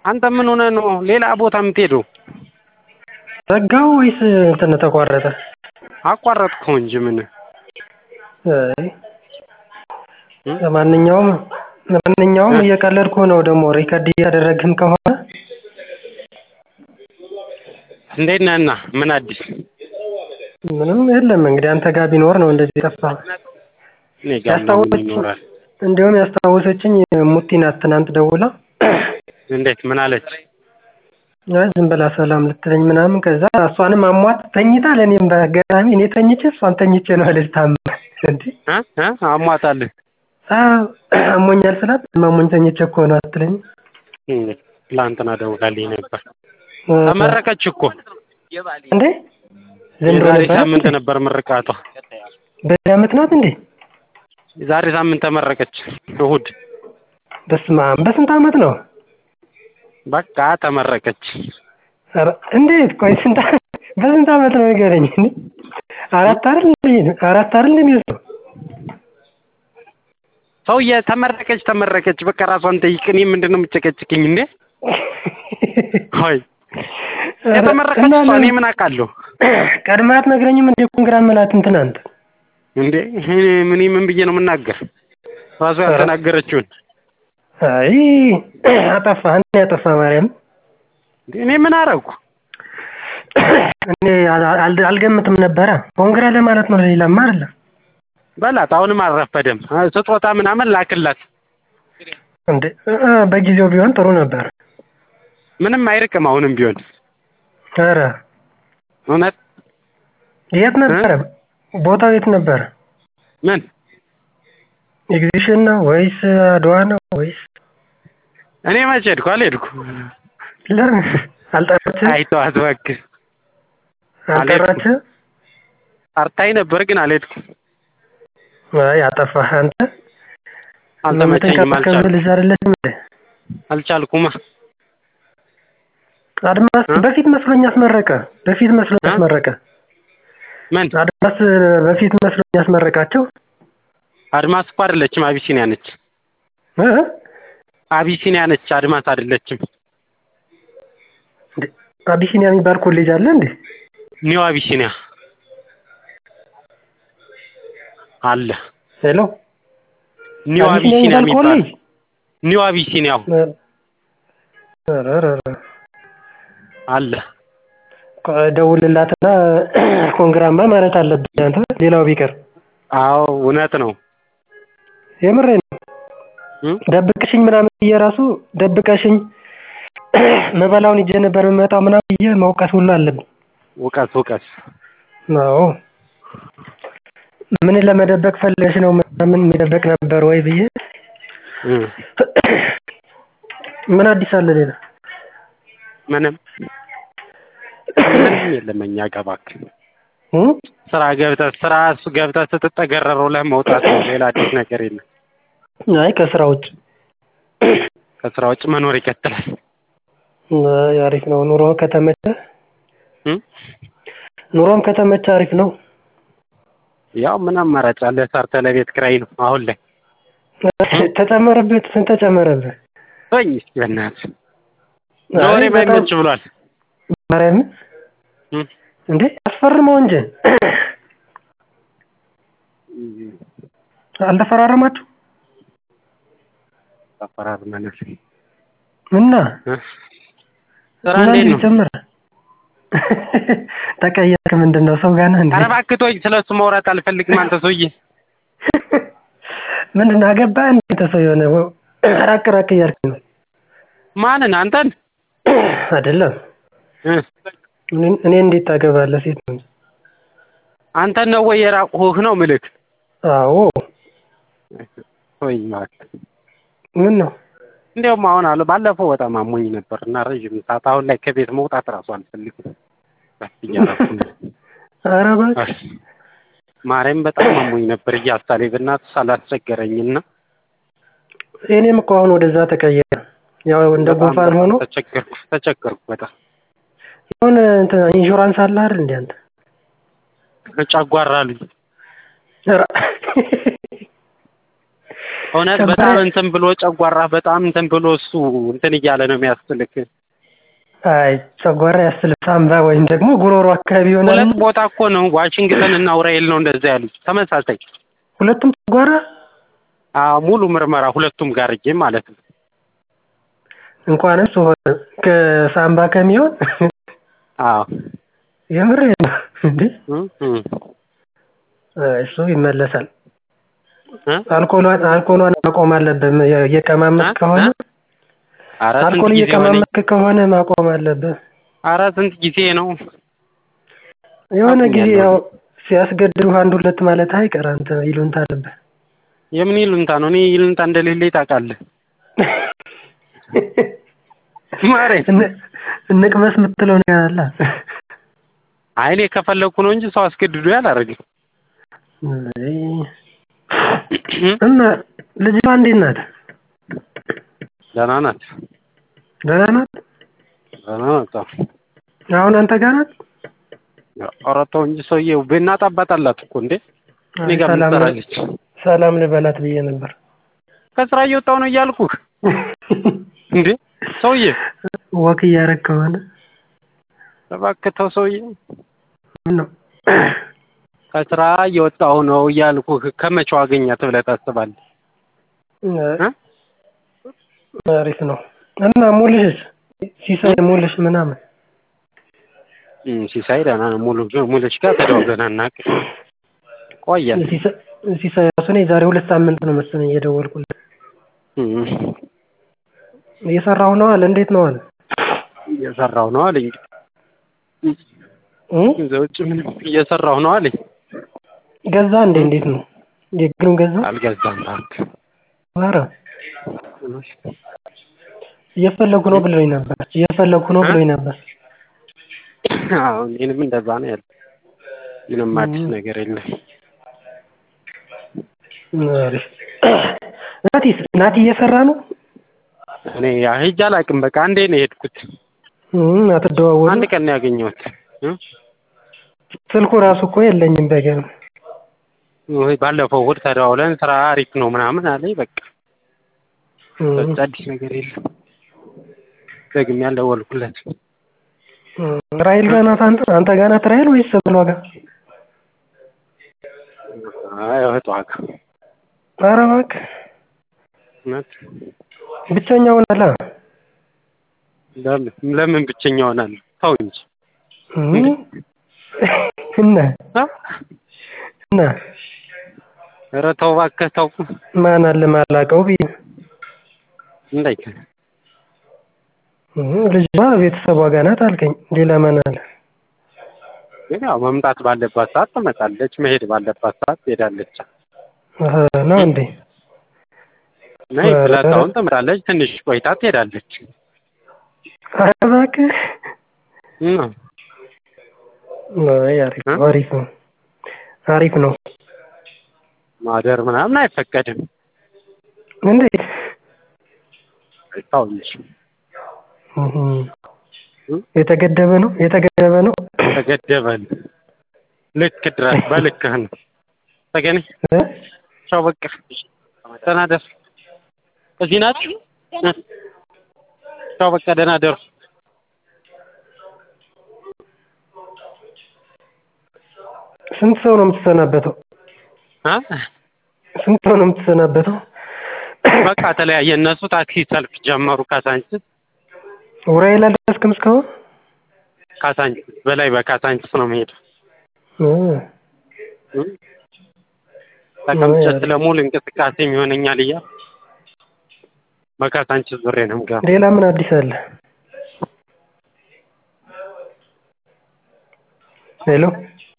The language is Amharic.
አንተ ምን ሆነህ ነው ሌላ ቦታ የምትሄደው? ዘጋው ወይስ እንትን ተቋረጠ? አቋረጥከው እንጂ ምን አይ ለማንኛውም ለማንኛውም እየቀለድኩ ነው ደግሞ ሪከርድ እያደረግህም ከሆነ እንዴት ነህና ምን አዲስ? ምንም የለም እንግዲህ አንተ ጋር ቢኖር ነው እንደዚህ የጠፋህ። እኔ ጋር ምን ይኖራል? እንዲሁም ያስታወሰችኝ ሙቲ ናት ትናንት ደውላ እንዴት ምን አለች? አይ ዝም ብላ ሰላም ልትለኝ ምናምን ከዛ እሷንም አሟት ተኝታ ለእኔም በአጋጣሚ እኔ ተኝቼ እሷን ተኝቼ ነው አለች ታማ እንዴ እ እ አሟታል አዎ አሞኛል ስላት አሞኝ ተኝቼ እኮ ነው አትለኝም ትላንትና ደውላልኝ ነበር። ተመረቀች እኮ እንዴ ዘንድሮ የዛሬ ነበር ሳምንት ነበር ምርቃቷ። በዚህ ዓመት ናት እንዴ የዛሬ ሳምንት ተመረቀች እሁድ። በስመ አብ በስንት ዓመት ነው በቃ ተመረቀች። ኧረ እንዴት ቆይ ስንት ዓ- በስንት ዓመት ነው ንገረኝ እንዴ አራት አይደል እንዴ አራት አይደል የሚወስደው ሰውዬ ተመረቀች ተመረቀች በቃ ራሷን ጠይቅ። እኔ ምንድን ነው የምጨቀጭቅኝ እንዴ? ሆይ የተመረቀች እሷ እኔ ምን አውቃለሁ ቀድማ አትነግረኝም እንዴ ኮንግራ መላትን ትናንት እንዴ? እኔ ምን ምን ብዬ ነው የምናገር? ራሷ ያልተናገረችውን አይ አጠፋ አንተ ያጠፋ ማርያም እንዴ እኔ ምን አደረጉ? እኔ አል- አል- አልገምትም ነበረ ኮንግራ ለማለት ነው ለሌላማ አይደለም በላት አሁንም አልረፈደም። ስጦታ ምናምን ላክላት። እንዴ እ- እ፣ በጊዜው ቢሆን ጥሩ ነበር ምንም አይርቅም አሁንም ቢሆን ኧረ እውነት የት ነበረ ቦታው የት ነበረ ምን ኤግዚቢሽን ነው ወይስ አድዋ ነው ወይስ እኔ መቼ ሄድኩ? አልሄድኩ። ለምን አልጠራችህም አይተዋት እባክህ። አልጠራችህም ጠርታኝ ነበር ግን አልሄድኩም። አይ አጠፋህ አንተ አልተመቸኝም፣ የምትንከባከብ አልቻልኩም ልጅ አይደለችም እንዴ አልቻልኩማ። አድማስ እ? በፊት መስሎኝ አስመረቀ በፊት መስሎኝ እ? አስመረቀ ምን አድማስ በፊት መስሎኝ ያስመረቃቸው አድማስ እኮ አይደለችም፣ አቢሲኒያ ነች። እ? አቢሲኒያ ነች፣ አድማስ አይደለችም። እንዴ አቢሲኒያ የሚባል ኮሌጅ አለ እንዴ ኒው አቢሲኒያ አለ። ሄሎ ኒው አቢሲኒያ የሚባል ኮሌጅ ኒው አቢሲኒያው ኧረ ኧረ ኧረ አለ። ቆይ ደውልላትና ኮንግራማ ማለት አለብህ አንተ ሌላው ቢቀር አዎ እውነት ነው። የምሬ ነው እ? ደብቀሽኝ ምናምን ብዬ ራሱ ደብቀሽኝ መበላውን ይዤ ነበር የምመጣው ምናምን ብዬ መውቀስ ሁሉ አለብኝ እውቀት እውቀት አዎ ምን ለመደበቅ ፈልገሽ ነው ምናምን የሚደበቅ ነበር ወይ ብዬ እ። ምን አዲስ አለ ሌላ ምንም ምንም የለም እኛ ጋር እባክህ። እ? ስራ ገብተህ ስራ ገብተህ ስትጠገረር ውለህ መውጣት ነው። ሌላ አዲስ ነገር የለም። አይ ከስራ ውጭ ከስራ ውጭ መኖር ይቀጥላል። አይ አሪፍ ነው ኑሮ ከተመቸ እ? ኑሮም ከተመቸ አሪፍ ነው ያው ምን አማራጭ አለ? ሰርተህ ለቤት ኪራይ ነው አሁን ላይ። ተጨመረበት ስንት ተጨመረበት ተወኝ እስኪ በእናትህ አይ ለወሬ በጣም- ባይመች ብሏል። ማርያም እ? እንዴ አስፈርመው እንጂ አልተፈራረማችሁ ተፈራርመናል። እና እ? ስራ እና እንዴት እንዴት ነው? ጨመረ ተቀየርክ ምንድን ነው ሰው ጋር ነህ እንዴ ኧረ እባክህ ተወኝ። ስለሱ ማውራት አልፈልግም። አንተ ሰውዬ ምንድን ነው አገባህ እንዴ አንተ ሰው የሆነ ራቅ ራቅ እያልክ ነው ማንን? አንተን አይደለም እ? እኔ- እኔ እንዴት ታገባለህ ሴት ነው እንጂ አንተን ነው ወይ የራቁህ ነው ምልክ? አዎ ተወኝ እባክህ። ምን ነው እንዲያውም አሁን አለ ባለፈው በጣም አሞኝ ነበር እና ረዥም ሰዓት አሁን ላይ ከቤት መውጣት እራሱ አልፈልግም። በስ እያደረኩ ነው። ኧረ እባክህ ማርያም በጣም አሞኝ ነበር እያሳሌ በእናትህ ሳላስቸገረኝና እኔም እኮ አሁን ወደዛ ተቀየረ ያው እንደ በጣም ጉንፋን በጣም ሆኖ ተቸገርኩ ተቸገርኩ በጣም የሆነ እንትን ኢንሹራንስ አለ አይደል እንዴ አንተ ጨጓራ አሉኝ። ኧረ እውነት ጨጓራ- በጣም እንትን ብሎ ጨጓራ በጣም እንትን ብሎ እሱ እንትን እያለ ነው የሚያስልክ። አይ ጨጓራ ያስልህ ሳምባ ወይም ደግሞ ጉሮሮ አካባቢ ይሆናል። ሁለት ቦታ እኮ ነው ዋሽንግተን እና ኡራኤል ነው እንደዛ ያሉት ተመሳሳይ። ሁለቱም ጨጓራ አዎ ሙሉ ምርመራ ሁለቱም ጋር እጄ ማለት ነው። እንኳንም እሱ ሆነ ከሳምባ ከሚሆን አዎ የምር ነው እንዴ? እም፣ እም። አይ እሱ ይመለሳል። እ? አልኮሏን አልኮሏን ማቆም አለብህ። እየቀማመስ እ? ከሆነ እ? ኧረ ስንት አልኮል ጊዜ ሆነኝ? እየቀማመስ ከሆነ ማቆም አለብህ። ኧረ ስንት ጊዜ ነው? የሆነ ጊዜ አቁሜያለሁ። ያው ሲያስገድዱ አንድ ሁለት ማለት አይቀር አንተ ይሉንታ አለብህ። የምን ይሉንታ ነው? እኔ ይሉንታ እንደሌለኝ ታውቃለህ። ማሬ እን- እንቅመስ የምትለው ነገር አለ። አይ እኔ ከፈለኩ ነው እንጂ ሰው አስገድዶ አላደርግም። አይ፣ እና ልጅቷ እንዴት ናት? ደህና ናት፣ ደህና ናት? ደህና ናት። አዎ። አሁን አንተ ጋር ናት? ኧረ ተው እንጂ ሰውዬው ቤናት አባት አላት እኮ እንዴ። እኔ ጋር ምን ሰላም ትሰራለች? ሰላም ልበላት ብዬ ነበር። ከስራ እየወጣሁ ነው እያልኩህ እንዴ ሰውዬ፣ ወክ እያደረግ ከሆነ እባክህ ተው ሰውዬ። ምን ነው ከስራ እየወጣሁ ነው እያልኩህ ከመቼው አገኛት ብለህ ታስባለህ? እ? አሪፍ ነው። እና ሙልሽስ ሲሳይ ሙልሽ ምናምን እም፣ ሲሳይ ደህና ነው። ሙሉ ሙሉሽ ጋር ተደዋውለን አናውቅም። ቆየን። ሲሳይ- ሲሳይ ራሱ እኔ ዛሬ ሁለት ሳምንት ነው መሰለኝ እየደወልኩለት እም፣ እየሰራሁ ነው አለ። እንዴት ነው አለ። እየሰራሁ ነው አለኝ። እ? ከዛ ውጭ ምንም እየሰራሁ ነው አለኝ። ገዛ እንዴ? እንዴት ነው የግሩን ገዛ? አልገዛም እባክህ። ኧረ እየፈለጉ ነው ብሎኝ ነበር። እየፈለጉ ነው ብሎኝ ነበር። አዎ እኔንም እንደዛ ነው ያለው። ምንም አዲስ ነገር የለም። አሪፍ ናቲስ ናቲ እየሰራ ነው። እኔ ሂጅ አላውቅም። በቃ አንዴ ነው የሄድኩት። እም፣ አትደዋወሉ። አንድ ቀን ነው ያገኘሁት። እ? ስልኩ ራሱ እኮ የለኝም በገና ወይ ባለፈው እሑድ ተደዋውለን ስራ አሪፍ ነው ምናምን አለኝ። በቃ እም፣ በቃ አዲስ ነገር የለም። ደግሜ ያልደወልኩለት እም። ራሔል ጋር ናት። አንተ አንተ ጋር ናት ራሔል ወይስ ብሏ ጋር? አይ እህቷ ጋር ኧረ እባክህ እውነት ብቸኛ ሆናላ። ለምን ለምን ብቸኛ ሆናለሁ? ተው እንጂ እም፣ እና እ? እና ኧረ ተው እባክህ ተው። ማን አለ ማላውቀው ብዬ እንዳይ እም፣ ልጅቷ ቤተሰቧ ጋር ናት አልከኝ። ሌላ ማን አለ? ግን ያው መምጣት ባለባት ሰዓት ትመጣለች፣ መሄድ ባለባት ሰዓት ትሄዳለች። አሀ፣ ነው እንዴ? ነይ ኧረ፣ ብላት አሁን ትመጣለች፣ ትንሽ ቆይታ ትሄዳለች። ኧረ እባክህ እና አይ አሪፍ እ? ነው፣ አሪፍ ነው፣ አሪፍ ነው። ማደር ምናምን አይፈቀድም። እንዴት? ተው እንጂ እም፣ እ? የተገደበ ነው፣ የተገደበ ነው። ተገደበን። ልክ ድረስ በልክህ ነው። ተገኔ እ? ቻው በቃ ደህና ደር። እዚህ ናት። እ? ቻው በቃ ደህና ደሩ። ስንት ሰው ነው የምትሰናበተው? አ? ስንት ሰው ነው የምትሰናበተው? በቃ ተለያየ። እነሱ ታክሲ ሰልፍ ጀመሩ። ካሳንችስ ኡራኤል አልደረስክም እስካሁን? ካሳንችስ በላይ በካሳንችስ ነው የምሄደው። እ፣ እ? ተቀምጬ ስለሙሉ እንቅስቃሴ ይሆነኛል እያልኩ በካሳንችስ ዙሬ ነው የምገባው። ሌላ ምን አዲስ አለ? ሄሎ